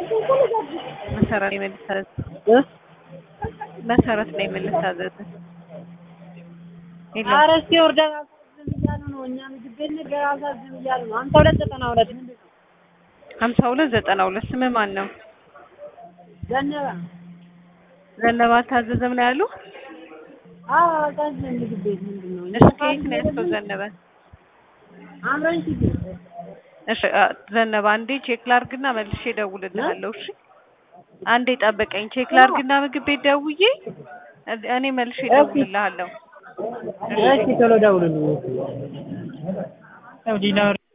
መሰረት ነው የምልታዘዝ እ መሰረት ነው የምልታዘዝ ኧረ እስኪ ኦርደር አሳዝም እያሉ ነው። እኛ ምግብ ቤት ነገር አሳዝም እያሉ ነው። ሀምሳ ሁለት ዘጠና ሁለት ምንድን ነው? ሀምሳ ሁለት ዘጠና ሁለት ስምህ ማን ነው? ዘነበ ዘነበ አልታዘዘም ነው ያሉ? አዎ አሳዝም ምግብ ቤት ምንድን ነው? እሺ ከየት ነው ያዝከው ዘነበ? አምረን ሲቲ እሺ አ፣ ዘነበ አንዴ ቼክ ላርግና መልሼ እደውልልሃለሁ። እሺ አንዴ ጠብቀኝ። ቼክ ላርግና ምግብ ቤት ደውዬ እኔ- እኔ መልሼ እደውልልሃለሁ። እሺ ቶሎ ደውሉልኝ። ያው ዲናር